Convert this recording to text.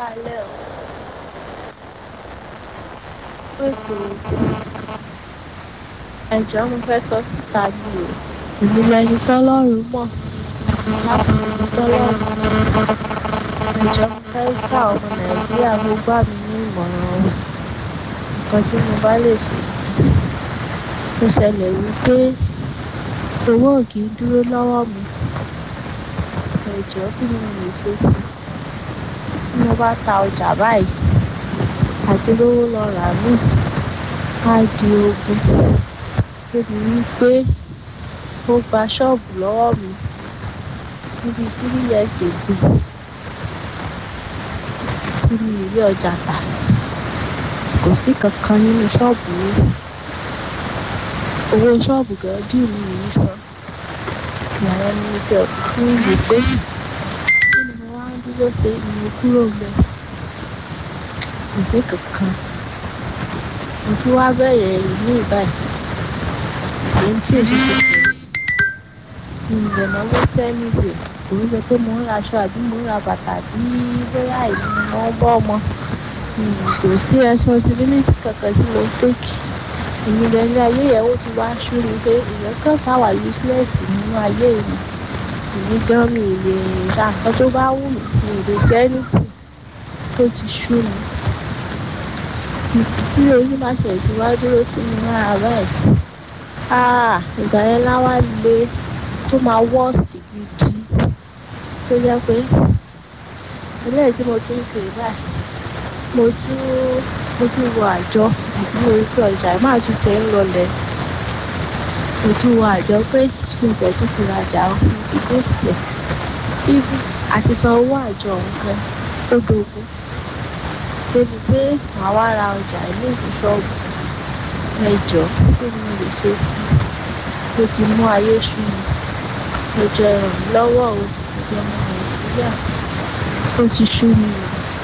káalẹ́ o. Fún ètò ẹ̀jọ́ mo fẹ́ sọ síta ni o. Èmi lẹni tọ́lọ́run mọ̀ láti ibi tọ́lọ́run mọ̀. Ẹ̀jọ́ mo fẹ́ ká ọmọ Nàìjíríà mo gbà mí ní ìmọ̀ràn o. Nǹkan tí mo bá lè ṣe sí i. Ó ṣẹlẹ̀ wípé owó ò kì í dúró lọ́wọ́ mi. Ẹ̀jọ́ kí ni mo lè ṣe sí i? Tí mo bá ta ọjà báyìí àti rówó lọ rà míì á di ogun. Débi wípé ó gba ṣọ́ọ̀bù lọ́wọ́ mi níbi three years ago tí mi ò rí ọjà tà. Kò sí kankan nínú ṣọ́ọ̀bù mi. Owó ṣọ́ọ̀bù gan due mi ì rí san. Ìgbà yẹn ni mo tiẹ̀ kúkú wò pé kí ni mo wá ń dúró ṣe ni mo kúrò ńbẹ̀. Kò sí kankan. Mo tún wá bẹ̀rẹ̀ ìmíì báyìí. The same thing tún ti bẹ̀rẹ̀. Mi ò dẹ̀ náwó sí anywhere. Kò ń ṣe pé mò ń raṣọ àbí mò ń ra bàtà àbí bóyá èmi ni mò ń bọ́ ọmọ. Kò sí responsibility kankan tí mo take. Èmi gan ilé ayé yẹn ó ti wá sú mi pé èèyàn kàn ṣáà wà useless nínú ayé mi. Èmi gan mi ì lè ra nǹkan tó bá wù mí. Mi ì lè ṣe anything. Ó ti sú mi. Tí oyún bá tiẹ̀ ti wá dúró sí mi lára báyìí. Ah! Ìgbà yẹn lá wá le tó máa worst gidi. Tó jẹ́ pé eléyìí tí mo tún ń ṣe báyìí, mo tún mo tún wo àjọ ìgbà tí mo rí pé ọjà yìí máa tún ti ń lọlẹ̀. Mo tún wo àjọ pé kí n tiẹ̀ tún fi rajà o, mo fi boost ẹ̀. Even àti san owó àjọ ọ̀hún gan ó dogun. Débi pé màá wá ra ọjà ìmíì sí ṣọ́ọ̀bù. Ẹ jọ̀ọ́ kí ni mo lè ṣe sí i? Ó ti mú ayé sú mi. Ẹ jọ̀ọ́ ẹ ràn mí lọ́wọ́ o. Ẹ̀yin ọmọ Nàìjíríà. Ó ti sú mi o.